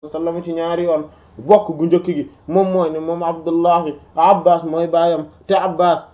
sallam ci ñaari yoon bokk gu njëkk gi moom mooy ne moom abdullahi abbas mooy baayam te abbas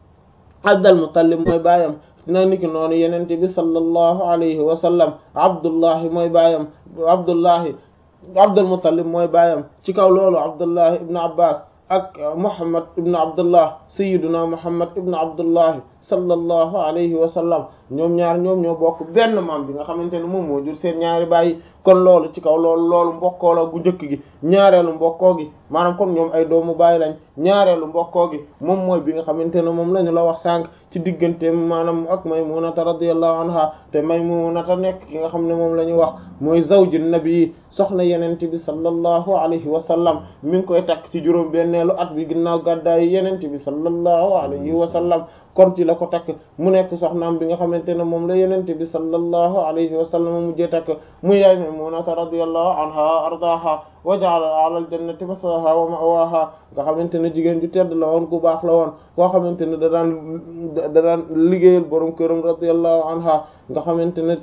abdal muttalib mooy baayam na niki noonu yenente bi sallallahu alayhi wa sallam abdullahi mooy baayam abdullahi abdul muttalib mooy baayam ci kaw loolu abdullahi ibnu abbas ak muhammad ibnu abdullah sayyiduna muhammad ibnu abdullahi sallallahu alayhi wa sallam ñoom ñaar ñoom ñoo bokk benn maam bi nga xamante ne moom moo jur seen ñaari bàyyi kon loolu ci kaw loolu loolu mbokkoo la gu njëkk gi ñaareelu mbokkoo gi maanaam kon ñoom ay doomu bàyyi lañ ñaareelu mbokkoo gi moom mooy bi nga xamante ne moom la ñu la wax sànq ci diggante maanaam ak maymunata radiyallahu anha te maymunata nekk ki nga xam ne moom la ñu wax mooy zawji nabi soxna yenente bi sallallahu alayhi wa sallam mi ngi koy takk ci juróom benneelu at bi ginnaaw gàddaayu yenente bi sallallahu alayhi wa sallam kon ci la ko takk mu nekk soxnaam bi nga xamante ne moom la yenente bi sallallahu alayhi wa sallam mujjee takk mu yaay maymunata radiyallahu anha ardaha wa ja'ala ala al-jannati maswaha wa ma'waha nga xamante ne jigéen ju tedd la woon ku baax la woon koo xamante ne da daan da daan liggéeyal borom këram radiyallahu anha nga xamante ne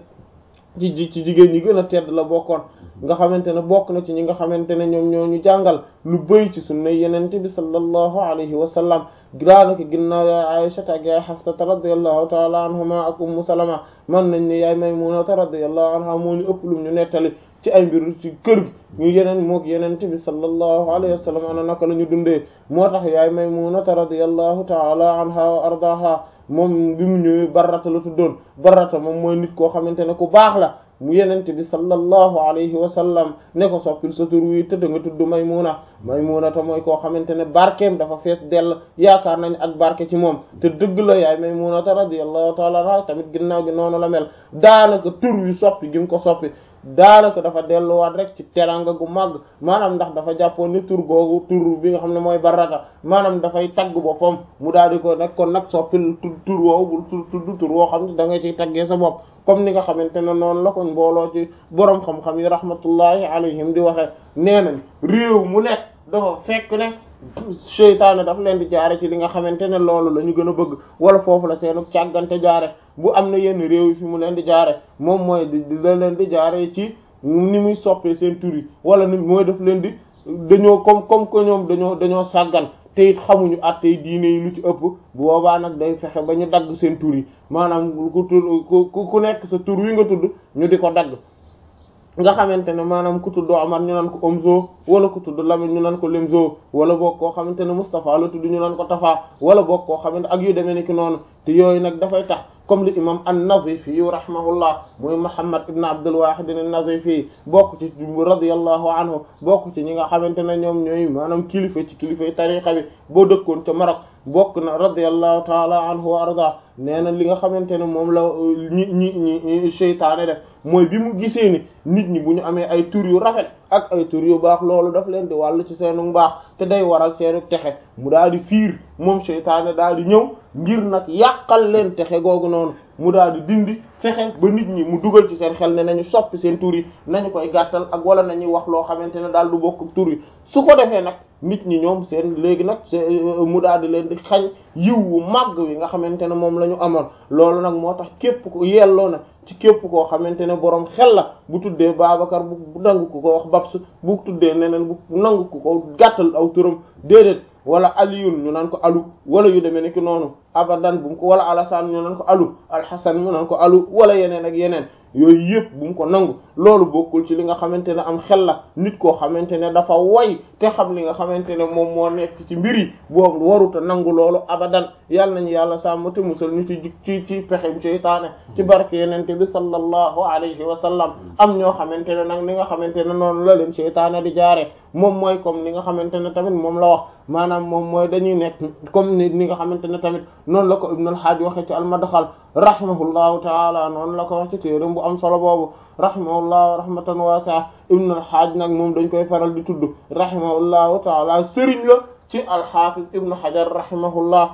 ci ci jigéen ñi gën a tedd la bokkoon nga xamante ne bokk na ci ñi nga xamante ne ñoom ñoo ñu jàngal lu bëri ci sunna yenente bi sallallahu alayhi wa sallam daanaka ginnaaw yaay Aisha ak yaay Hafsata radiyallahu ta'ala anhuma ak Ummu Salama man nañ ne yaay Maymunata radiyallahu anha moo ñu ëpp lu ñu nettali ci ay mbir ci kër gi ñu yeneen mook yenente bi sallallahu alayhi wa sallam ana naka la ñu dundee moo tax yaay Maymunata radiyallahu ta'ala anha wa ardaha moom bi mu ñëwee barrata la tuddoon barrata moom mooy nit koo xamante ne ku baax la mu yenente bi sallallahu alayhi wa sallam ne ko soppil sa tur wi tëdd nga tudd maymuna maymuna te mooy koo xamante ne barkeem dafa fees dell yaakaar nañ ak barke ci moom te dëgg la yaay maymuna te radiyallahu ta'ala anha tamit ginnaaw gi noonu la mel daanaka tur wi soppi gi mu ko soppi daanaka dafa delluwaat rek ci teranga gu màgg maanaam ndax dafa jàppoon ni tur googu tur bi nga xam ne mooy baraka maanaam dafay tagg boppam mu daal di ko nag kon nag soppil tur tur woowu bul tudd tur woo xam ne da nga ciy taggee sa bopp comme ni nga xamante ne noonu la ko mbooloo ci boroom xam-xam yi rahmatullahi alayhim di waxee nee nañ réew mu nekk dafa fekk ne seytaane daf leen di jaare ci li nga xamante ne loolu la ñu gën a bëgg wala foofu la seenu càggante jaare bu am na yenn réew yi fi mu leen di jaare moom mooy di da leen di jaare ci ni muy soppee seen tur yi wala ni mooy daf leen di dañoo comme comme que ñoom dañoo dañoo sàggan te it xamuñu attey diine yi lu ci ëpp bu boobaa nag day fexe ba ñu dagg seen tur yi maanaam ku tur ku nekk sa tur wi nga tudd ñu di ko dagg nga xamante ne maanaam ku tudd Omar ñu naan ko Omzo wala ku tudd Lamine ñu naan ko Lemzo wala boog koo xamante ne Moustapha la tudd ñu naan ko Tafa wala boog koo xamante ak yu demee ni ki noonu te yooyu nag dafay tax comme li imam an-Nazifi yu rahimahullah muy Muhammad ibn Abdul Wahid an-Nazifi bokk ci radiyallahu anhu bokk ci ñi nga xamante ne ñoom ñooy maanaam kilifa ci kilifa yi tariqa bi boo dëkkoon ca Maroc bokk na radiyallahu taala anhu wa arda nee na li nga xamante ne moom la ñi ñi ñi seytaane def mooy bi mu gisee ni nit ñi bu ñu amee ay tur yu rafet ak ay tur yu baax loolu daf leen di wàll ci seenu mbaax te day waral seenu texe mu daal di fiir moom seytaane daal di ñëw ngir nag yàqal leen texe googu noonu mu daal di dindi fexe ba nit ñi mu dugal ci seen xel ne nañu soppi seen tur yi nañu koy gàttal ak wala nañuy wax loo xamante ne daal du bokk tur yi su ko defee nag nit ñi ñoom seen léegi nag mu daal di leen di xañ yiw wu màgg wi nga xamante ne moom la ñu amoon loolu nag moo tax képp ko yelloo na ci képp koo xamante ne boroom xel la bu tuddee Babacar bu nangu ko ko wax Babs bu tuddee neneen bu nangu ko ko gàttal aw turam déedéet wala aliyun ñu naan ko alu wala yu demee ni ki noonu abadan bu mu ko wala alasaan ñu naan ko alu alxasan ñu naan ko alu wala yeneen ak yeneen yooyu yëpp bu mu ko nangu loolu bokkul ci li nga xamante ne am xel la nit koo xamante ne dafa way te xam li nga xamante ne moom moo nekk ci mbir yi boobu waruta nangu loolu abadan yàlla nañu yàlla sàmm te musal ñu ci ci ci pexem seytaane ci barke yenente bi sallallahu alayhi wa sallam am ñoo xamante ne nag li nga xamante ne noonu la leen seytaane di jaare moom mooy comme li nga xamante ne tamit moom la wax maanaam moom mooy dañuy nekk comme ni ni nga xamante ne tamit noonu la ko Ibn al-Hajj waxe ci al-Madkhal rahimahullahu taala noonu la ko wax ci téeram bu am solo boobu rahimahullahu rahmatan wasi'a Ibn al-Hajj nag moom dañ koy faral di tudd rahimahullahu taala sëriñ la ci al-Hafiz Ibn Hajar rahimahullah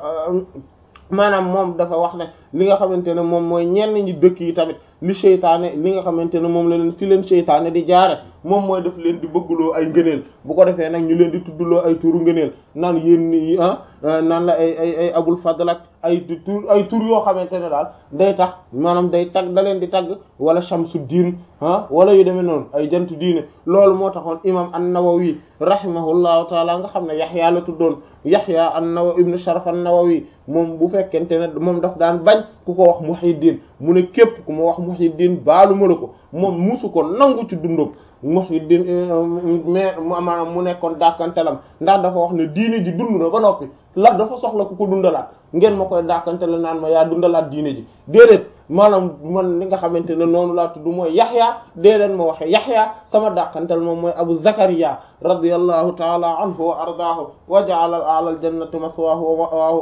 maanaam moom dafa wax ne li nga xamante ne moom mooy ñenn ñi dëkk yi tamit li seytaane li nga xamante ne moom la leen fi leen seytaane di jaare moom mooy def leen di bëggloo ay ngëneel bu ko defee nag ñu leen di tuddloo ay turu ngëneel naan yéen ni ah naan la ay ay ay abul fadl ak ay tur ay tur yoo xamante ne daal day tax maanaam day tagg da leen di tagg wala shamsu diin ah wala yu demee noonu ay jant diine loolu moo taxoon imam an-Nawawi rahimahullahu taala nga xam ne Yaxya la tuddoon Yaxya an-Nawawi ibnu Sharaf an-Nawawi moom bu fekkente ne moom daf daan bañ ku ko wax Muhyiddin mu ne képp ku ma wax Muhyiddin baalu ma la ko moom musu ko nangu ci dundam Muhyiddin mais maanaam mu nekkoon dàkkantelam ndax dafa wax ne diine ji dund na ba noppi la dafa soxla ku ko dundalaat ngeen ma koy dàkkantele naan ma yaa dundalaat diine ji déedéet maanaam man li nga xamante ne noonu laa tudd mooy Yaxya déedéet ma waxe Yaxya sama dàkkantel moom mooy Abu Zakariya radiyallahu taala anhu wa ardaahu wa ja'ala a'la al-jannati maswaahu wa ma'waahu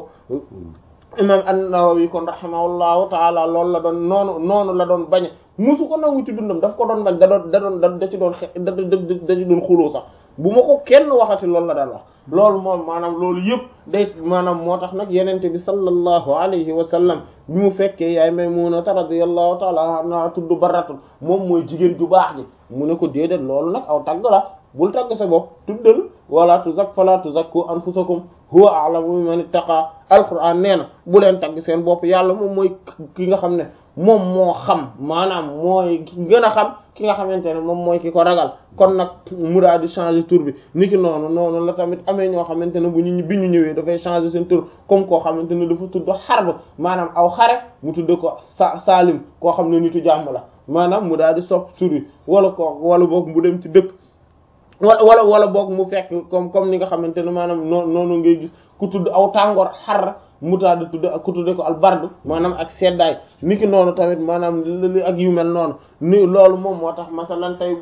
imam an-Nawawi kon rahimahullahu taala loolu la doon noonu noonu la doon bañe musu ko nangu ci dundam daf ko doon bañ da doon da doon da ci doon xe da da ci doon xuloo sax bu ma ko kenn waxati loolu la daan wax loolu moom maanaam loolu yëpp day maanaam moo tax nag yenente bi sallallahu alayhi wa sallam bi mu fekkee yaay Maymunata radiyallahu taala anha tudd Barratun moom mooy jigéen ju baax ji mu ne ko déedéet loolu nag aw tagg la bul tagg sa bopp tuddal wala tuzak fala tuzakku anfusakum huwa a'lamu biman ittaqa alquran nee na bu leen tagg seen bopp yàlla moom mooy ki nga xam ne moom moo xam maanaam mooy gën a xam ki nga xamante ne moom mooy ki ko ragal kon nag mu daal di changer tur bi niki noonu noonu la tamit amee ñoo xamante ne bu ñu bi ñu ñëwee dafay changer seen tur comme koo xamante ne dafa tudd xarb maanaam aw xare mu tudd ko sa Salim koo xam ne nitu jàmm la maanaam mu daal di sopp tur bi wala ko wala boog mu dem ci dëkk wala wala wala boog mu fekk comme comme ni nga xamante ne maanaam noo noonu ngay gis ku tudd aw tàngoor xar mu taal di tudd ku tudde ko albardu maanaam ak seddaay niki noonu tamit maanaam li ak yu mel noonu ni loolu moom moo tax masalan tey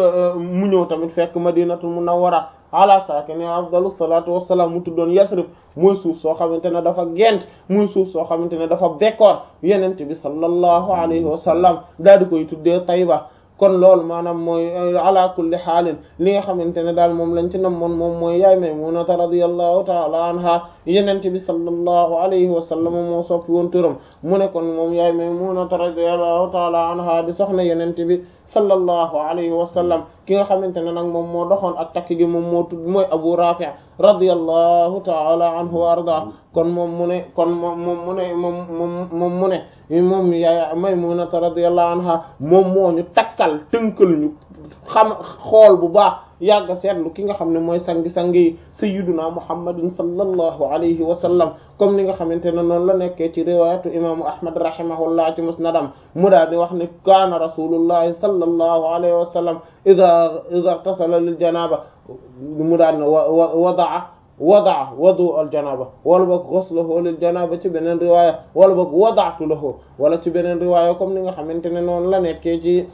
mu ñëw tamit fekk madinatul munawwara ala saakini afdalu salaatu wassalaam mu tuddoon yasrib mooy suuf soo xamante ne dafa gent muy suuf soo xamante ne dafa bekkoor yenent bi sallallahu alayhi wa sallam daal di koy tuddee tayba kon loolu maanaam mooy ala kulli xaalin li nga xamante ne daal moom lañ ci namoon moom mooy yaay Maymunata radiyallahu taala anha yenente bi sallallahu alayhi wa sallam moo soppi woon turam mu ne kon moom yaay Maymunata radiyallahu taala anha di soxna yenente bi sallallahu alayhi wa sallam ki nga xamante ne nag moom moo doxoon ak takk gi moom moo tudd mooy Abu Rafi' radiyallahu taala anhu wa arda kon moom mu ne kon moom moom mu ne moom moom moom mu ne moom yaay Maymunata radiyallahu anha moom moo ñu takkal tënkal ñu xam xool bu baax yàgg seetlu ki nga xam ne mooy sangi-sang yi sayyiduna muhammadin sallallahu alayhi wa sallam comme ni nga xamante ne noonu la nekkee ci riwayatu imaamu ahmad rahimahullah ci musnadam mu daal di wax ne kaana rasulullahi sallallahu alayhi wa sallam ida ida tasala lil janaba mu daal ne wa wadaa wadaa wadu al janaba wala boog ghusluhu lil janaba ci beneen riwaaya wala boog wadaatu lahu wala ci beneen riwaaya comme ni nga xamante ne noonu la nekkee ci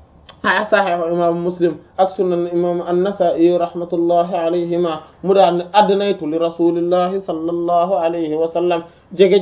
sahih imam muslim ak sunan imam an-nasa'i rahmatullahi alayhima mu daan ne adnaytu li rasulillahi sallallahu alayhi wa sallam jege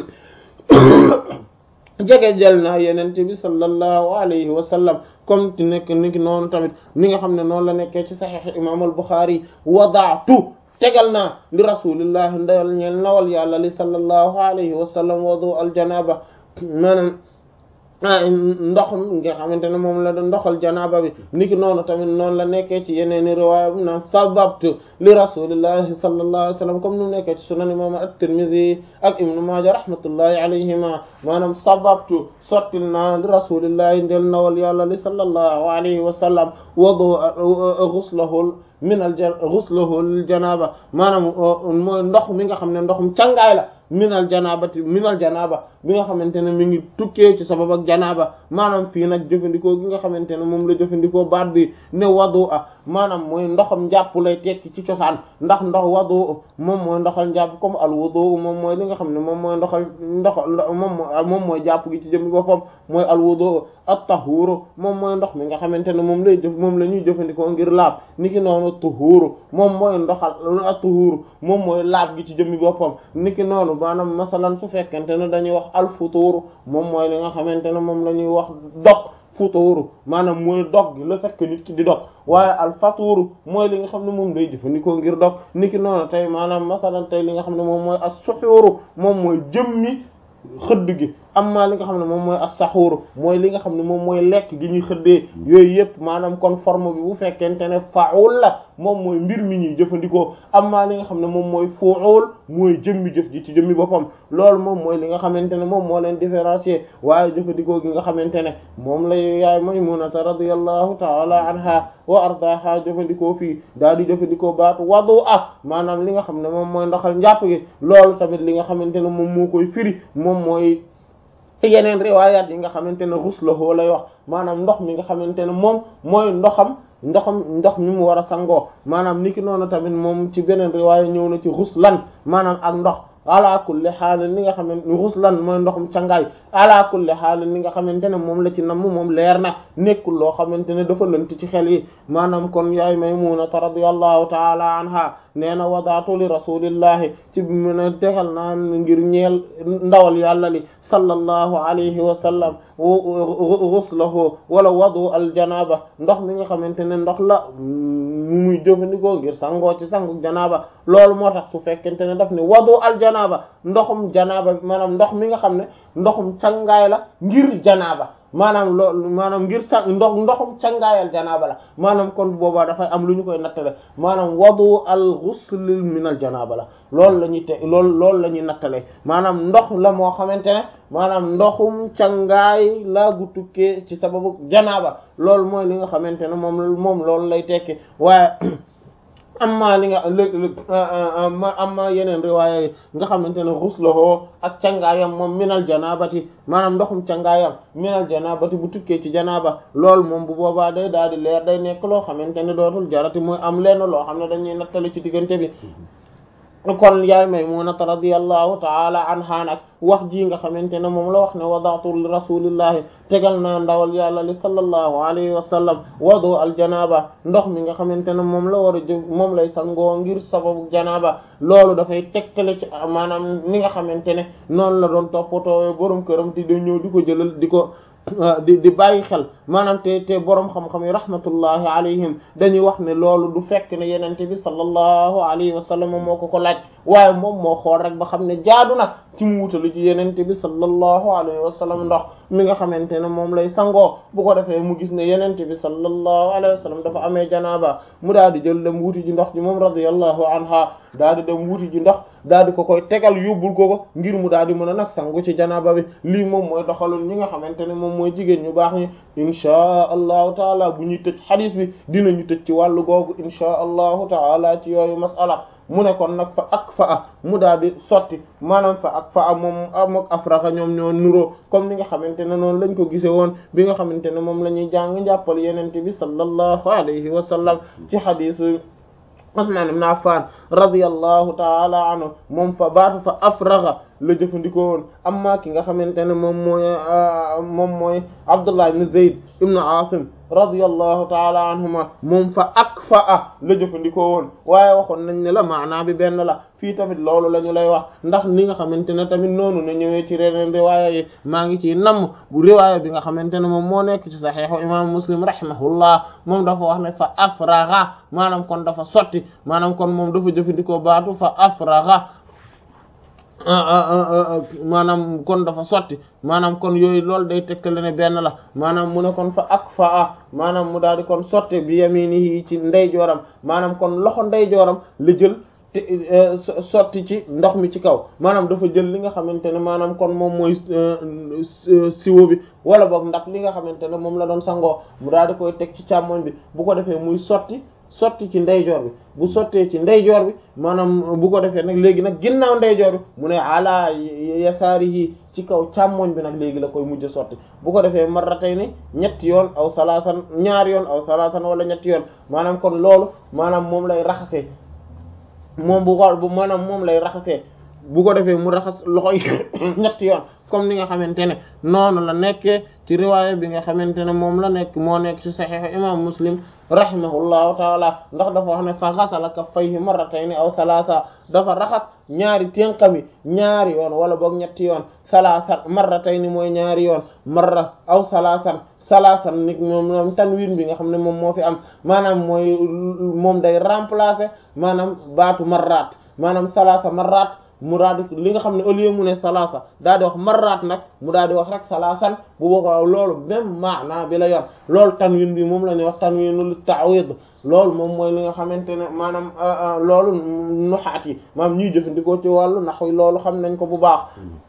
jege jël naa yenente bi sallallahu alayhi wa sallam comme ti nekk ni ki noonu tamit ni nga xam ne noonu la nekkee ci sahih imam al-bukhari wadaatu tegal naa li rasulillahi ndawal ñeel nawal yàlla li sallallahu alayhi wa sallam wadu al janaba maanaam ndox nga xamante ne moom la doon ndoxal janaaba bi niki noonu tamit noonu la nekkee ci yeneeni riwaaya bu naan sababtu li rasulillahi sallallahu alayhi wa sallam comme nu nekkee ci sunan imam at-Tirmidhi ak ibnu Maaja rahmatullahi alayhima maanaam sababtu sottil naa li rasulillahi ndel nawal yàlla li sallallahu alayhi wa sallam wadu ghuslahu min al ghuslahu lil janaba maanaam mooy ndox mi nga xam ne ndoxum càngaay la minal janabati minal janaba bi nga xamante ne mi ngi tukkee ci sabab ak janaba maanaam fii nag jëfandikoo gi nga xamante ne moom la jëfandikoo baat bi ne wadu a maanaam mooy ndoxam njàpp lay tekki ci cosaan ndax ndox wadu moom mooy ndoxal njàpp comme al wudu moom mooy li nga xam ne moom mooy ndoxal ndox moom moom mooy jàpp gi ci jëmmi boppam mooy al wudu at-tahuru moom mooy ndox mi nga xamante ne moom lay jëf moom la ñuy jëfandikoo ngir laab niki noonu tuhuru moom mooy ndoxal at-tuhuru moom mooy laab gi ci jëmmi boppam niki noonu maanaam masalan su fekkente ne dañuy wax al futuru moom mooy li nga xamante ne moom la ñuy wax dog futuru maanaam mooy dog gi le fait que nit ki di dog waaye al faturu mooy li nga xam ne moom day jëfandikoo ngir dog niki noonu tey maanaam masalan tey li nga xam ne moom mooy as-suhuru moom mooy jëmmi xëdd gi amma li nga xam ne moom mooy as-saxuur mooy li nga xam ne moom mooy lekk gi ñuy xëddee yooyu yëpp maanaam kon forme bi bu fekkente ne fa'ul la moom mooy mbir mi ñuy jëfandikoo amma li nga xam ne moom mooy fu'ul mooy jëmmi jëf ji ci jëmmi boppam loolu moom mooy li nga xamante ne moom moo leen différencier waaye jëfandikoo gi nga xamante ne moom la yaay Maymunata radiyallahu ta'ala anha wa ardaha jëfandikoo fii daal di jëfandikoo baatu wadu ah maanaam li nga xam ne moom mooy ndoxal njàpp gi loolu tamit li nga xamante ne moom moo koy firi moom mooy yeneen riwaayaat yi nga xamante ne ghusluhu lay wax maanaam ndox mi nga xamante ne moom mooy ndoxam ndoxam ndox mi mu war a sangoo maanaam niki noonu tamit moom ci beneen riwaaya ñëw na ci ghuslan maanaam ak ndox ala kulli xaalin li nga xamante ni ghuslan mooy ndoxum cangaay ala kulli xaalin li nga xamante ne moom la ci namm moom leer na nekkul loo xamante ne dafa lënt ci xel yi maanaam kon yaay Maymunata radiyallahu taala anha nee na wadaatu li rasulillahi ci bi mu ne tegal naa ngir ñeel ndawal yàlla li sallallahu alayhi wa sallam ghuslahu wala wadu al janaba ndox mi nga xamante ne ndox la mu muy jëfandikoo ngir sangoo ci sangu janaba loolu moo tax su fekkente ne daf ne wadu al janaba ndoxum janaba maanaam ndox mi nga xam ne ndoxum cangaay la ngir janaba maanaam loolu maanaam ngir sa ndox ndoxum cangaayal janaaba la maanaam kon boobaa dafay am lu ñu koy nattale maanaam wadu al ghusl min al janaaba la loolu la ñuy te loolu loolu la ñuy nattale maanaam ndox la moo xamante ne maanaam ndoxum cangaay laa gu tukkee ci sababu janaaba loolu mooy li nga xamante ne moom moom loolu lay tekki waaye amma li nga lëg amma yeneen riwaaya yi nga xamante ne ghusluhu ak cangaayam moom minal janabati maanaam ndoxum cangaayam minal janabati bu tukkee ci janaba loolu moom bu boobaa day daal di leer day nekk loo xamante ne dootul jarati mooy am lenn loo xam ne dañuy nattali ci diggante bi kon yaay Maymunata radiyallahu taala anha nag wax ji nga xamante ne moom la wax ne wadaatu li rasulillahi tegal naa ndawal yàlla li sallallahu alayhi wa sallam wadu al janaba ndox mi nga xamante ne moom la war a jëf moom lay sangoo ngir sababu janaba loolu dafay tegtale ci maanaam ni nga xamante ne noonu la doon toppatoo borom këram di ñëw di ko jëlal di ko di di bàyyi xel maanaam te te boroom xam-xam yi rahmatullahi alayhim dañuy wax ne loolu du fekk ne yenente bi sallallahu alayhi wa sallam moo ko ko laaj waaye moom moo xool rek ba xam ne jaadu na ci mu wutalu ci yenente bi sallallahu alayhi wa sallam ndox mi nga xamante ne moom lay sangoo bu ko defee mu gis ne yenente bi sallallahu alayhi wa sallam dafa amee janaaba mu daal di jël dem wuti ji ndox ji moom radiyallahu anha daal di dem wuti ji ndox daal di ko koy tegal yóbbul ko ko ngir mu daal di mën a nag sangu ci janaaba bi lii moom mooy doxalul ñi nga xamante ne moom mooy jigéen ñu baax ñi inchaa allahu taala bu ñuy tëj xadiis bi dinañu tëj ci wàllu googu inchaa allahu taala ci yooyu masala mu ne kon nag fa ak fa a mu daal di sotti maanaam fa ak fa a moom am ak afraxa ñoom ñoo nuroo comme ni nga xamante ne noonu lañ ko gise woon bi nga xamante ne moom la ñuy jàng njàppal yenente bi sallallahu alayhi wa sallam ci xadiisu Usmaan ibn Affan radiyallahu taala anhu moom fa baatu fa afraxa la jëfandikoo woon amma ki nga xamante ne moom mooy moom mooy Abdullah ibn Zayd ibn Asim radiyallahu taala anhuma moom fa akfa la jëfandikoo woon waaye waxoon nañ ne la maanaa bi benn la fii tamit loolu la ñu lay wax ndax ni nga xamante ne tamit noonu na ñëwee ci reneen riwaaya yi maa ngi ciy namm bu riwaaya bi nga xamante ne moom moo nekk ci saxiixu imam Muslim rahimahullah moom dafa wax ne fa afraxa maanaam kon dafa sotti maanaam kon moom dafa jëfandikoo baatu fa afraxa maanaam kon dafa sotti maanaam kon yooyu loolu day tegtale ne benn la maanaam mu ne kon fa ak fa a maanaam mu daal di kon sotti bi yaminihi ci ndeyjooram maanaam kon loxo ndeyjooram la jël te sotti ci ndox mi ci kaw maanaam dafa jël li nga xamante ne maanaam kon moom mooy siwo bi wala boog ndax li nga xamante ne moom la doon sangoo mu daal di koy teg ci càmmoñ bi bu ko defee muy sotti sotti ci ndeyjoor bi bu sottee ci ndeyjoor bi maanaam bu ko defee nag léegi nag ginnaaw ndeyjoor bi mu ne ala yasaari yi ci kaw càmmoñ bi nag léegi la koy mujj sotti bu ko defee marratayni ñetti yoon aw salaasan ñaari yoon aw salaasan wala ñetti yoon maanaam kon loolu maanaam moom lay raxasee moom bu ko bu maanaam moom lay raxasee bu ko defee mu raxas loxo yi ñetti yoon comme ni nga xamante ne noonu la nekkee ci riwaaya bi nga xamante ne moom la nekk moo nekk ci saxiix imam muslim rahimahullahu taala ndax dafa wax ne fa xasala kaffayhi marratayni aw salaasa dafa raxas ñaari ténqami ñaari yoon wala boog ñetti yoon salaasa marratayni mooy ñaari yoon marra aw salaasan salaasan nit moom moom tanwin bi nga xam ne moom moo fi am maanaam mooy moom day remplacer maanaam baatu marraat maanaam salaasa marraat mu daal di li nga xam ne au lieu mu ne salaasa daal di wax marraat nag mu daal di wax rek salaasan bu boobaa loolu même maana bi la yor loolu tanwin bi moom la ñuy wax tanwinul ta'wid loolu moom mooy li nga xamante ne maanaam loolu nuxaat yi maanaam ñuy jëfandikoo ci wàllu naxwi loolu xam nañ ko bu baax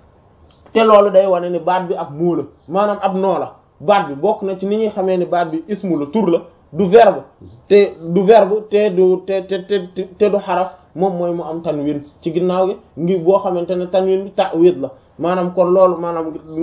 te loolu day wane ni baat bi ab moo la maanaam ab noo la baat bi bokk na ci ni ñuy xamee ni baat bi ismu la tur la du verbe te du verbe te du te te te te du xaraf moom mooy mu am tanwin ci ginnaaw gi ngi boo xamante ne tanwin bi ta'wid la maanaam kon loolu maanaam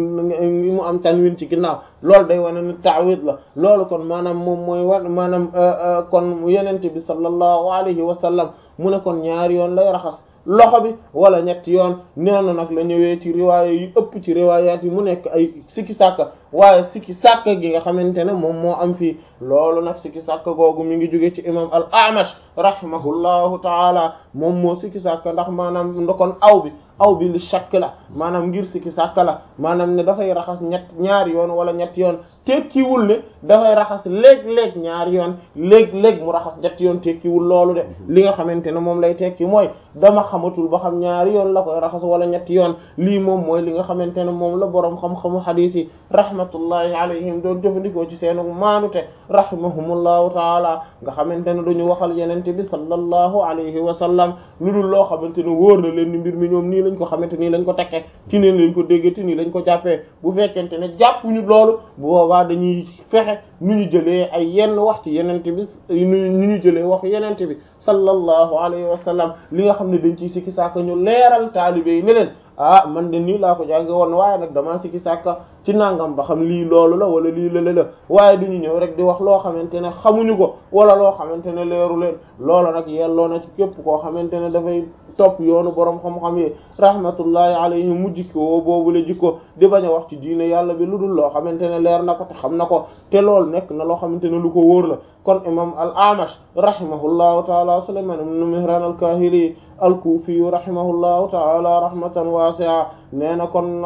ngi mu am tanwin ci ginnaaw loolu day wane ni ta'wid la loolu kon maanaam moom mooy war maanaam kon yenente bi sallallahu alayhi wa sallam mu ne kon ñaari yoon lay raxas loxo bi wala ñetti yoon neena nag la ñëwee ci riwaaya yu ëpp ci riwaayaat yi mu nekk ay sikki sàkka waaye sikki sàkka gi nga xamante ne moom moo am fii loolu nag sikki sàkka googu mi ngi jóge ci imam al amash rahimahullahu taala moom moo sikki sàkka ndax maanaam ndokon aw bi aw bi li shakk la maanaam ngir sikki sàkka la maanaam ne dafay raxas ñett ñaari yoon wala ñetti yoon tekkiwul ne dafay raxas léeg-léeg ñaari yoon léeg-léeg mu raxas ñetti yoon tekkiwul loolu de li nga xamante ne moom lay tekki mooy dama xamatul ba xam ñaari yoon la koy raxas wala ñetti yoon lii moom mooy li nga xamante ne moom la boroom xam-xamu xadiis yi rahmatullahi alayhim doon jëfandikoo ci seenu maanute rahimahumullahu taala nga xamante ne duñu waxal yenente bi sallallahu alayhi wa sallam lu dul loo xamante ne wóor na leen ni mbir mi ñoom nii lañ ko xamante nii lañ ko tekkee ci nii lañ ko déggati nii lañ ko jàppee bu fekkente ne jàppuñu loolu bu boobaa dañuy fexe nu ñu jëlee ay yenn wax ci yenente bi nu ñu jëlee wax yenente bi sallallahu alayhi wa sallam li nga xam ne dañ ciy sikki sàkk ñu leeral taalibe yi ne leen ah man de nii laa ko jànge woon waaye nag damaa sikki sàkka ci nangam ba xam lii loolu la wala lii lële la waaye duñu ñëw rek di wax loo xamante ne xamuñu ko wala loo xamante ne leeru leen loolu nag yelloo na ci képp koo xamante ne dafay topp yoonu boroom xam-xam yi rahmatullahi alayhi mu jikkoo boobu la jikko di bañ a wax ci diine yàlla bi lu dul loo xamante ne leer na ko te xam na ko te loolu nekk na loo xamante ne lu ko wóor la kon imam al amash rahimahullahu taala sulayman ibn mihran al kahili al kufi rahimahullahu taala rahmatan wasi'a nee na kon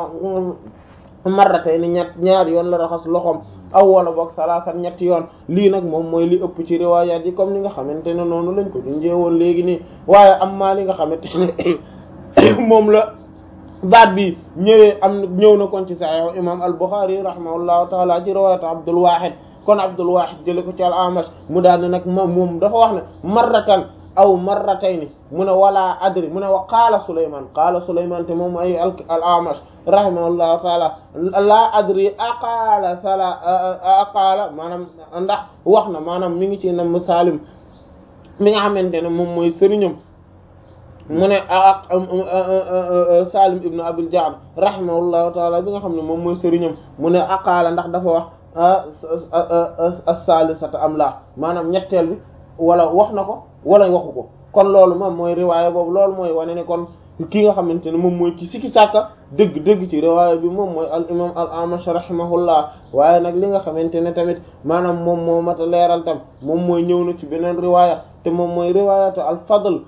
marratay ni ñett ñaari yoon la raxas loxoom aw wala boog salaasan ñetti yoon lii nag moom mooy li ëpp ci riwaayaat yi comme ni nga xamante ne noonu lañ ko junjee woon léegi nii waaye am maa li nga xamante ne moom la baat bi ñëwee am ñëw na kon ci Sahih imam al-Bukhari rahimahullahu taala ci riwaayat Abdul Wahid kon Abdul Wahid jële ko ci al-Amash mu daal ne nag moom moom dafa wax ne marratan aw marratayni mu ne wala adri mu ne wa qaala Sulaymaan qaala Sulaymaan te moom ay al-Amash rahimahullahu taala laa adri aqaala sala aqaala maanaam ndax wax na maanaam mi ngi ci nam Salim mi nga xamante ne moom mooy sëriñam mu ne Salim ibnu Abil Ja'd rahimahullahu taala bi nga xam ne moom mooy sëriñam mu ne aqaala ndax dafa wax as-saalisata am laa maanaam ñetteel bi wala wax na ko wala waxu ko kon loolu moom mooy riwaaya boobu loolu mooy wane ne kon ki nga xamante ne moom mooy ci sikki sàkka dëgg dëgg ci riwaaya bi moom mooy al imam al amash rahimahullah waaye nag li nga xamante ne tamit maanaam moom moo mat a leeral tam moom mooy ñëw na ci beneen riwaaya te moom mooy riwaayatu al fadl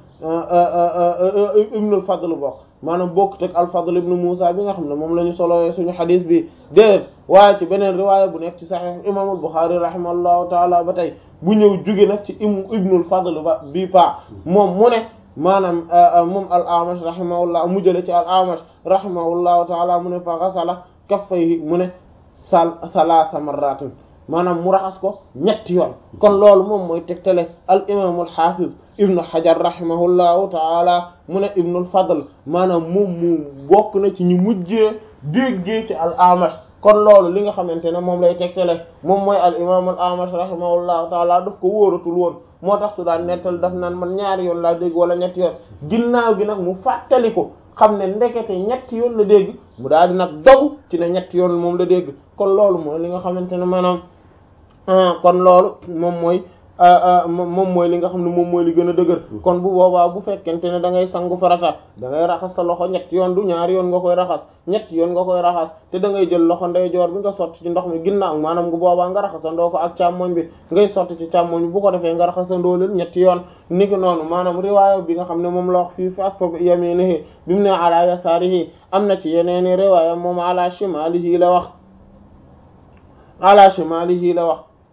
ibnul fadl bokk maanaam bokkut ak al fadl ibnu Musa bi nga xam ne moom la ñu solowee suñu xadis bi déedéet waaye ci beneen riwaaya bu nekk ci saxiix imaamul Buxaari rahimahullahu taala ba tey bu ñëw jóge nag ci im ibnul fadl ba bii pa moom mu ne maanaam moom al amash rahimahullah mu jële ci al amash rahimahullahu taala mu ne fa xasala kaffayhi mu ne sal salaasa marratin maanaam mu raxas ko ñetti yoon kon loolu moom mooy tegtale al imaamul xaafiz ibnu xajar rahimahullahu taala mu ne ibnul fadl maanaam moom mu bokk na ci ñu mujjee déggee ci al amash kon loolu li nga xamante ne moom lay tegtale moom mooy al imaamul amash rahimahullahu taala daf ko wóoratul woon moo tax su daan nettal daf naan man ñaari yoon laa dégg wala ñetti yoon ginnaaw gi nag mu fàttali ko xam ne ndekete ñetti yoon la dégg mu daal di nag dogu ci ne ñetti yoon moom la dégg kon loolu mooy li nga xamante ne maanaam kon loolu moom mooy moom mooy li nga xam ne moom mooy li gën a dëgër kon bu boobaa bu fekkente ne da ngay sangu farata da ngay raxas sa loxo ñetti yoon du ñaari yoon nga koy raxas ñetti yoon nga koy raxas te da ngay jël loxo ndeyjoor bi nga sotti ci ndox mi ginnaaw maanaam bu boobaa nga raxasandoo ko ak càmmoñ bi ngay sotti ci càmmoñ bi bu ko defee nga raxasandoo leen ñetti yoon niki noonu maanaam riwaaya bi nga xam ne moom la wax fii fa ak fa yaminihi bi mu ne ala yasaarihi am na ci yeneeni riwaaya moom ala shimalihi la wax ala shimalihi la wax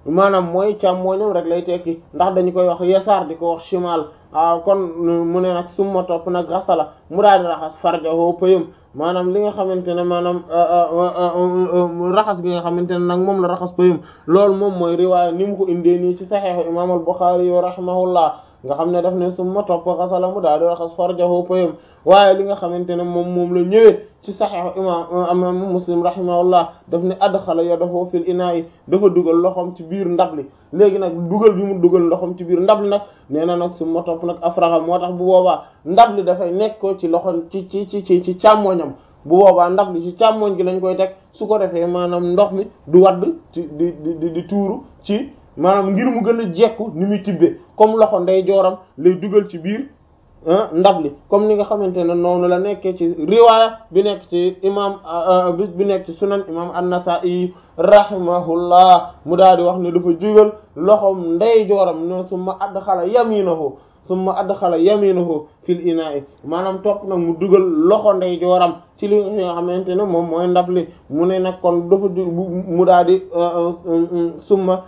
maanaam mooy càmmooñam rek lay tekki ndax dañu koy wax yasaar di ko wax shimal ah kon mu ne nag summa topp nag xasala mu daal di raxas farjahu pëyam maanaam li nga xamante ne maanaam raxas gi nga xamante ne nag moom la raxas pëyam loolu moom mooy riwaaya ni mu ko indee nii ci saxiixu imaam al-Buxaari yo rahimahullah nga xam ne daf ne summa topp xasala mu daal di raxas farjahu pëyam waaye li nga xamante ne moom moom la ñëwee ci saxiixu imaam imaam Muslim rahimahullah daf ne adxala yadahu fil inaa'i dafa dugal loxoom ci biir ndab li léegi nag dugal bi mu dugal loxoom ci biir ndab li nag nee na nag summa topp nag afraxa moo tax bu boobaa ndab li dafay nekk ko ci loxo ci ci ci ci ci càmmoñam bu boobaa ndab li ci càmmoñ gi lañ koy teg su ko defee maanaam ndox mi du wadd ci di di di tuuru ci maanaam ngir mu gën a jekku ni muy tibbee comme loxo ndey jooram lay dugal ci biir ndab li comme ni nga xamante ne noonu la nekkee ci riwaaya bi nekk ci imam bi nekk ci sunan imam an-Nasa'i rahimahullah mu daal di wax ne dafa jugal loxom ndey jooram no summa adxala yaminahu summa adxala yaminahu fil ina'i maanaam topp nag mu dugal loxo ndey jooram ci li nga xamante ne moom mooy ndab li mu ne nag kon dafa mu daal di summa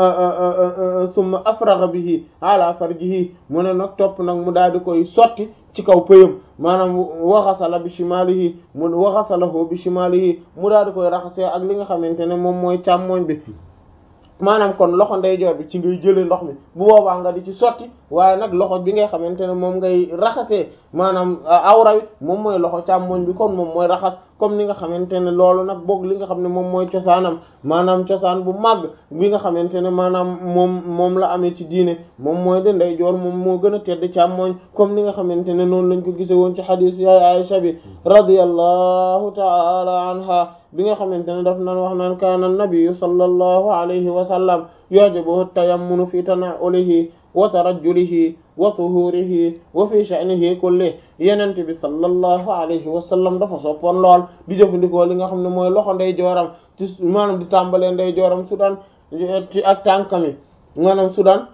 summa afraga bihi ala farjihi mu ne nag topp nag mu daal di koy sotti ci kaw pëyam maanaam waxasala bi shimalihi mu waxasalahu bi shimalihi mu daal di koy raxasee ak li nga xamante ne moom mooy càmmoñ bi maanaam kon loxo ndeyjoor bi ci ngay jëlee ndox mi bu boobaa nga di ci sotti waaye nag loxo bi ngay xamante ne moom ngay raxasee maanaam awra wi moom mooy loxo càmmoñ bi kon moom mooy raxas comme ni nga xamante ne loolu nag boog li nga xam ne moom mooy cosaanam maanaam cosaan bu màgg bi nga xamante ne maanaam moom moom la amee ci diine moom mooy de ndeyjoor moom moo gën a tedd càmmoñ comme ni nga xamante ne noonu lañ ko gise woon ci xadiis yaay Aisha bi radiyallahu ta'ala anha bi nga xamante ne daf naan wax naan kaana nabiyyu sallallahu alayhi wa sallam yu'jibuhu tayammunu fi tana'ulihi wa tarajjulihi wa tuhurihi wa fi sha'nihi kulli yenente bi sallallahu alayhi wa sallam dafa soppoon lool di jëfandikoo li nga xam ne mooy loxo ndey jooram ci maanaam di tàmbalee ndey jooram su daan ci ak tànkami maanaam su daan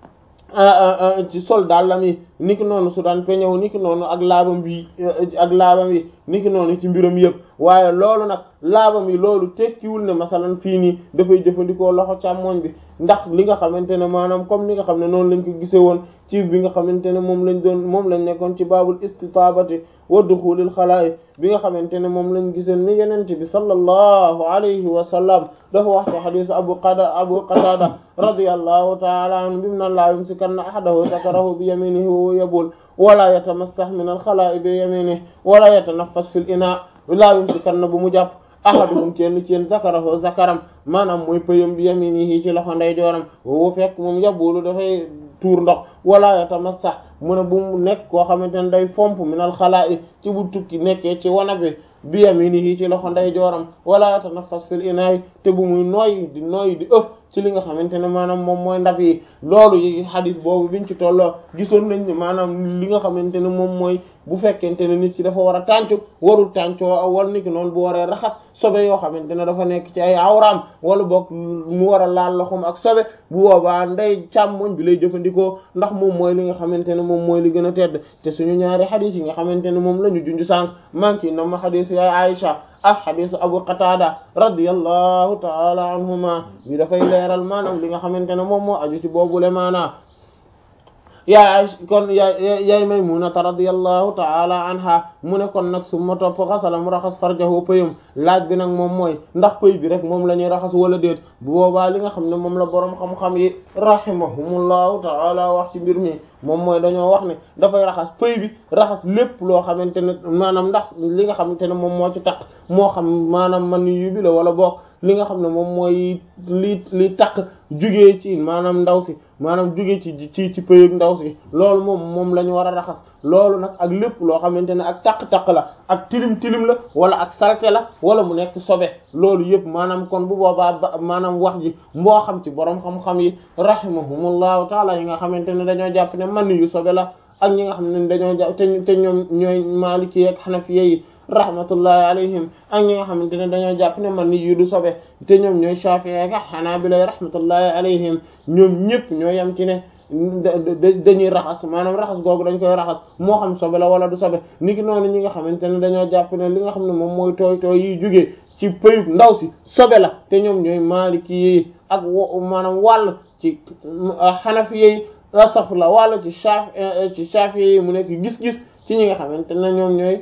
ci sol dàllam yi niki noonu su daan peñew niki noonu ak laabam bi ak laabam yi niki noonu ci mbiram yëpp waaye loolu nag laabam yi loolu tekkiwul ne masalan fii nii dafay jëfandikoo loxo càmmoñ bi ndax li nga xamante ne maanaam comme ni nga xam ne noonu lañ ko gisee woon ci bi nga xamante ne moom lañ doon moom lañ nekkoon ci baabul istitaabati wa duxulil xalaa'i bi nga xamante ne moom lañ gisee ni yenente bi sallallahu alayhi wa sallam dafa wax ci xadiis abu qada abu qatada radiyallahu ta'ala anhu bi mu naan laa yumsikanna ahadahu zakarahu bi yaminihi wa yabul wala yatamassah min al xalaa'i bi yaminihi wala yatanaffas fil ina laa yumsikanna bu mu jàpp ahaduhum kenn ci yéen zakarahu zakaram maanaam mooy pëyam bi yaminihi ci loxo ndeyjooram woo fekk moom yabulu dafay tuur ndox wala yatamassah mu ne bu mu nekk koo xamante ne day fomp minal xalaa'i ci bu tukki nekkee ci wana bi bi yaminihi ci loxo ndeyjooram wala yatanaffas fil inaay te bu muy nooy di nooy di ëf ci li nga xamante ne maanaam moom mooy ndab yi loolu yi xadis boobu biñ ci tolloo gisoon nañ ne maanaam li nga xamante ne moom mooy bu fekkente ne nit ki dafa war a tàncu warul tàncoo war niki noonu bu waree raxas sobe yoo xamante ne dafa nekk ci ay awraam wala boog mu war a laal loxoom ak sobe bu boobaa ndey càmmoñ bi lay jëfandikoo ndax moom mooy li nga xamante ne moom mooy li gën a tedd te suñu ñaari xadis yi nga xamante ne moom la ñu junj sànq manki na ma xadis yaay Aïcha ak xadisu Abu Qatada radiyallahu taala anhuma bi dafay leeral maanaam li nga xamante ne moom moo aju ci boobule maanaa yaay kon yaay yaay Maymunata radiyallahu taala anha mu ne kon nag su ma topp xasala mu raxas farjahu pëyam laaj bi nag moom mooy ndax pëy bi rek moom la ñuy raxas wala déet bu boobaa li nga xam ne moom la boroom xam-xam yi rahimahumullahu taala wax ci mbir mi moom mooy dañoo wax ne dafay raxas pëy bi raxas lépp loo xamante ne maanaam ndax li nga xamante ne moom moo ci taq moo xam maanaam man yu bi la wala boog li nga xam ne moom mooy li li taq jugee ci maanaam ndaw si maanaam jugee ci ci ci pëyug ndaw si loolu moom moom la ñu war a raxas loolu nag ak lépp loo xamante ne ak taq-taq la ak tilim tilim la wala ak salte la wala mu nekk sobe loolu yëpp maanaam kon bu boobaa ba maanaam wax ji moo xam ci borom xam-xam yi rahimahumullahu taala yi nga xamante ne dañoo jàpp ne man yu sobe la ak ñi nga xam ne dañoo jàpp te te ñoom ñooy maliki ak xanafiya yi rahmatullahi alayhim ak ñi nga xamante ne dañoo jàpp ne man yu du sobe te ñoom ñooy shafi'i ak hanabila rahmatullahi alayhim ñoom ñëpp ñoo yem ci ne dañuy raxas maanaam raxas googu dañ koy raxas moo xam sobe la wala du sobe niki noonu ñi nga xamante ne dañoo jàpp ne li nga xam ne moom mooy tooy tooy yiy jugee ci pëyub ndaw si sobe la te ñoom ñooy maliki yi ak maanaam wàll ci xanafi yi astaghfirullah wàll ci shaf ci shafi yi mu nekk gis-gis ci ñi nga xamante ne ñoom ñooy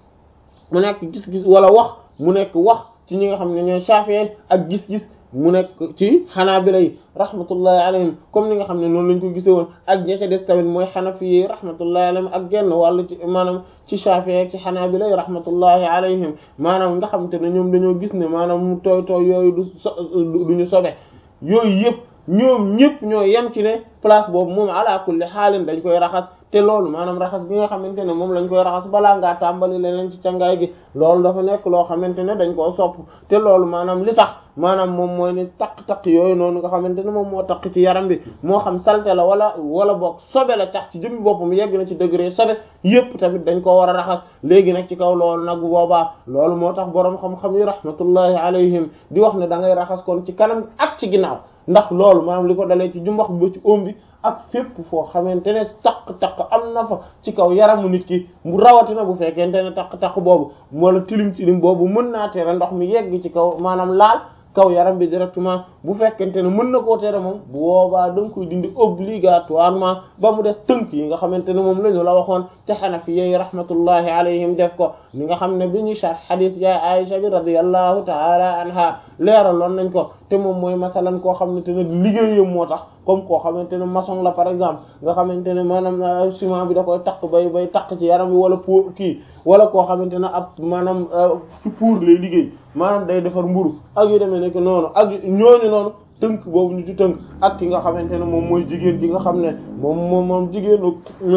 mu nekk gis-gis wala wax mu nekk wax ci ñi nga xam ne ñooy shafi ak gis-gis mu nekk ci xanaabila yi rahmatullahi alayhim comme ni nga xam ne noonu lañ ko gisee woon ak ña ca des tamit mooy xanafi yi rahmatullahi alayhim ak genn wàllu ci maanaam ci Shafi'i ak ci xanaabila yi rahmatullahi alayhim maanaam nga xam te ne ñoom dañoo gis ne maanaam mu tooy tooy yooyu du so du ñu sobe yooyu yëpp ñoom ñëpp ñoo yem ci ne place boobu moom ala kulli xaalin dañ koy raxas te loolu maanaam raxas bi nga xamante ne moom lañ koy raxas balaa ngaa tàmbali leneen ci cangaay gi loolu dafa nekk loo xamante ne dañ koo sopp te loolu maanaam li tax maanaam moom mooy ni taq-taq yooyu noonu nga xamante ne moom moo taq ci yaram bi moo xam salte la wala wala boog sobe la tax ci jëmmi boppam yegg na ci degré sobe yépp tamit dañ ko war a raxas léegi nag ci kaw loolu nag boobaa loolu moo tax boroom xam-xam yi rahmatullahi alayhim di wax ne da ngay raxas kon ci kanam ak ci ginnaaw ndax loolu maanaam li ko dalee ci jumbax bi ba ci oom bi ak fépp foo xamante ne taq-taq am na fa ci kaw yaramu nit ki mu rawatina bu fekkente ne taq-taq boobu wala tilim tilim boobu mën naa tere ndox mi yegg ci kaw maanaam laal kaw yaram bi directement bu fekkente ne mën na koo tere moom bu boobaa da nga koy dindi obligatoirement ba mu des tënk yi nga xamante ne moom la ñu la waxoon te xanafi yi rahmatullahi alayhim def ko ni nga xam ne bi ñuy sharh hadith ya Aisha bi radiyallahu ta'ala anha leeraloon nañ ko te moom mooy masalan koo xamante ne liggéeyam moo tax comme koo xamante ne maçon la par exemple nga xamante ne maanaam ciment bi da koy takk bay bay takk ci yaram bi wala pour kii wala koo xamante ne ab maanaam ci pour lay liggéey maanaam day defar mburu ak yu demee nekk noonu ak ñooñu noonu tënk boobu ñu ci tënk ak ki nga xamante ne moom mooy jigéen ji nga xam ne moom moom moom jigéenu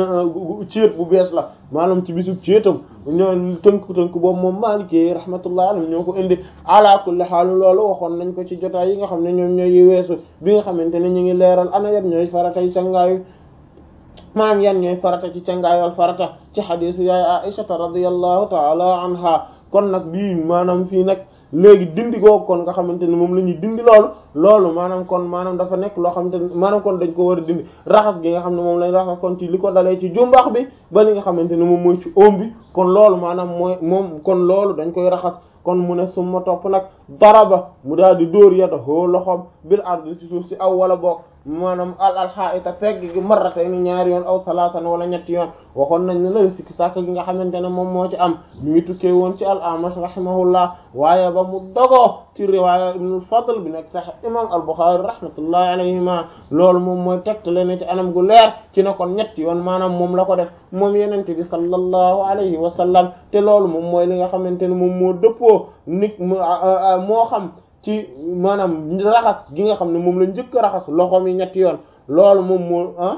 céet bu bees la maanaam ci bisub céetam ñoo tënk tënk boobu moom Maliki rahmatullah alayhi ñoo ko indi ala kulli haal loolu waxoon nañ ko ci jotaay yi nga xam ne ñoom ñooy yi weesu bi nga xamante ne ñu ngi leeral ana yan ñooy faratay sangaayu maanaam yan ñooy farata ci cangaayal farata ci xadiis yaay Aisha radiyallahu ta'ala anha kon nag bii maanaam fii nag léegi dindi googu kon nga xamante ne moom la ñuy dindi loolu loolu maanaam kon maanaam dafa nekk loo xamante ne maanaam kon dañ ko war a dindi raxas gi nga xam ne moom lañ raxas kon ci li ko dalee ci jumbax bi ba li nga xamante ne moom mooy ci oom bi kon loolu maanaam mooy moom kon loolu dañ koy raxas kon mu ne summa topp nag daraba mu daal di dóor yada hoo loxoom bil ardi ci suuf si aw wala boog maanaam al alxaita pegg gi marratay ni ñaari yoon aw salaatan wala ñetti yoon waxoon nañ ne la sikki sàkk gi nga xamante ne moom moo ci am ñu ngi tukkee woon ci al amash rahimahullah waaye ba mu dogoo ci riwaaya ibnul fadl bi nekk sax imam al buxaari rahmatullahi alayhima loolu moom mooy tegtale ne ci anam gu leer ci ne kon ñetti yoon maanaam moom la ko def moom yenente bi sallallahu alayhi wa sallam te loolu moom mooy li nga xamante ne moom moo dëppoo nit moo xam ci maanaam raxas gi nga xam ne moom la njëkk raxas loxoom yi ñetti yoon loolu moom moo ah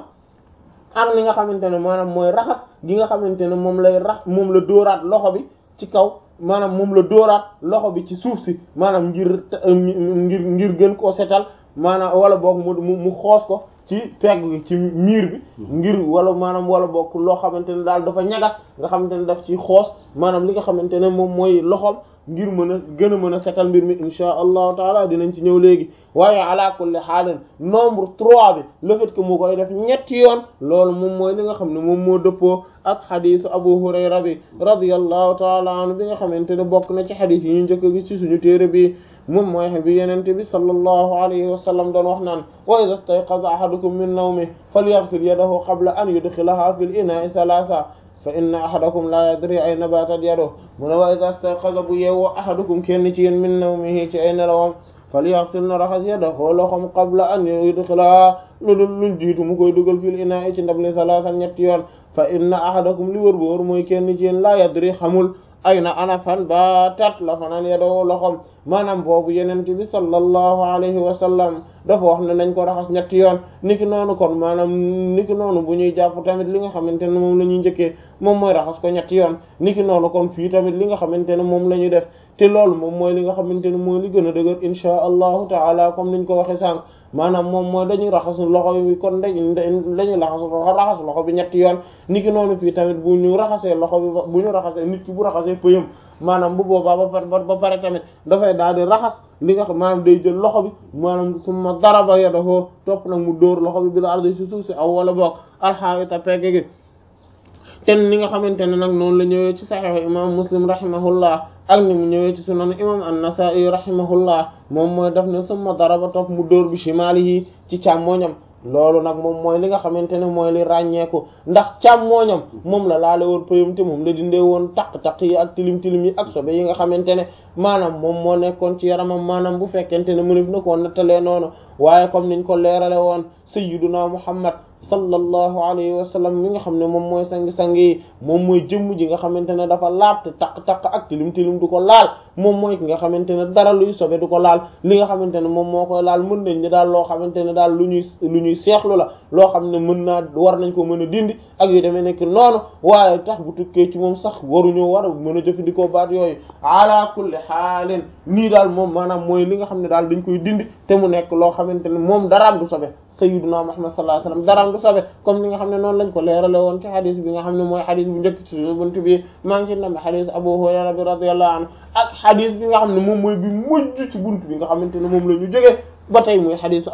ak li nga xamante ne maanaam mooy raxas gi nga xamante ne moom lay rax moom la dóoraat loxo bi ci kaw maanaam moom la dóoraat loxo bi ci suuf si maanaam ngir ngir ngir gën koo setal maanaam wala boog mu mu xoos ko ci pegg gi ci miir bi ngir wala maanaam wala boog loo xamante ne daal dafa ñagas nga xamante ne daf ci xoos maanaam li nga xamante ne moom mooy loxoom ngir mën a gën a mën a setal mbir mi insha allahu taala dinañ ci ñëw léegi waaye ala kulli xaalin nombre trois bi le fait que mu koy def ñetti yoon loolu moom mooy li nga xam ne moom moo dëppoo ak xadisu abu hurayra bi radiyallahu taala anhu bi nga xamante ne bokk na ci xadis yi ñu njëkk a gis ci suñu téere bi moom mooy bi yenente bi sallallahu alayhi wa sallam doon wax naan wa idha istayqaza ahadukum min nawmi falyaghsil yadahu qabla an yudkhilaha fil ina'i thalatha fa inna ahadakum la yadri ayna batat yaduhu mu ne wa idha istayqaza bu yeewoo ahadukum kenn ci yéen min nawmihi ci ay nelawam falyaghsil na raxas yadahu loxom qabla an yudkhilaha lu dul luñ jiitu mu koy dugal fil ina'i ci ndab li thalathan ñetti yoon fa inna ahadakum li wër bu wër mooy kenn ci yéen la yadri xamul ayna ana fan batat la fanaan yadahu loxom maanaam boobu yenente bi sallallahu alayhi wa sallam dafa wax ne nañ ko raxas ñetti yoon niki noonu kon maanaam niki noonu bu ñuy jàpp tamit li nga xamante ne moom la ñuy njëkkee moom mooy raxas ko ñetti yoon niki noonu kon fii tamit li nga xamante ne moom la ñuy def te loolu moom mooy li nga xamante ne mooy li gën a dëgër inchaa allahu taala comme niñ ko waxe sànq maanaam moom mooy dañuy raxas loxo bi kon dañuy dañuy raxas raxas loxo bi ñetti yoon niki noonu fii tamit bu ñu raxasee loxo bi bu ñu raxasee nit ki bu raxasee pëyam maanaam bu boobaa ba pare ba pare tamit dafay daal di raxas li nga xam maanaam day jël loxo bi maanaam summa daraba yadahu topp nag mu dóor loxo bi bil ardi ci suuf si aw wala boog alxaawita pegg gi ten ni nga xamante ne nag noonu la ñëwee ci saxiix imam muslim rahimahullah ak ni mu ñëwee ci sunan imam an-Nasa'i rahimahullah moom mooy daf ne summa daraba topp mu dóor bi shimalihi ci càmmooñam loolu nag moom mooy li nga xamante ne mooy li ràññeeku ndax càmmooñam moom la laale woon pëyam te moom la dindee woon taq-taq yi ak tilim tilim yi ak sobe yi nga xamante ne maanaam moom moo nekkoon ci yaramam maanaam bu fekkente ne mënef na koo nettalee noonu waaye comme niñ ko leerale woon sayyiduna Muhammad sallallahu alayhi wa sallam mi nga xam ne moom mooy sangi-sang yi moom mooy jëmm ji nga xamante ne dafa laab te taq-taq ak tilim tilim du ko laal moom mooy ki nga xamante ne dara luy sobe du ko laal li nga xamante ne moom moo koy laal mën nañ ne daal loo xamante ne daal lu ñuy lu ñuy seexlu la loo xam ne mën naa war nañ ko mën a dindi ak yu demee nekk noonu waaye tax bu tukkee ci moom sax waruñoo war a mën a jëfandikoo baat yooyu ala kulli xaalin nii daal moom maanaam mooy li nga xam ne daal dañ koy dindi te mu nekk loo xamante ne moom daraam du sobe sayyiduna Muhammad sallallahu alayhi wasallam daraam du sobe comme li nga xam ne noonu lañ ko leerale woon ci xadis bi nga xam ne mooy xadis bu njëkk ci buntu bi maa ngi ci nam xadis Abu Hurayra bi radiyallahu anhu ak xadis bi nga xam ne moom mooy bi mujj ci buntu bi nga xamante ne moom la ñu jógee ba tey muy xadis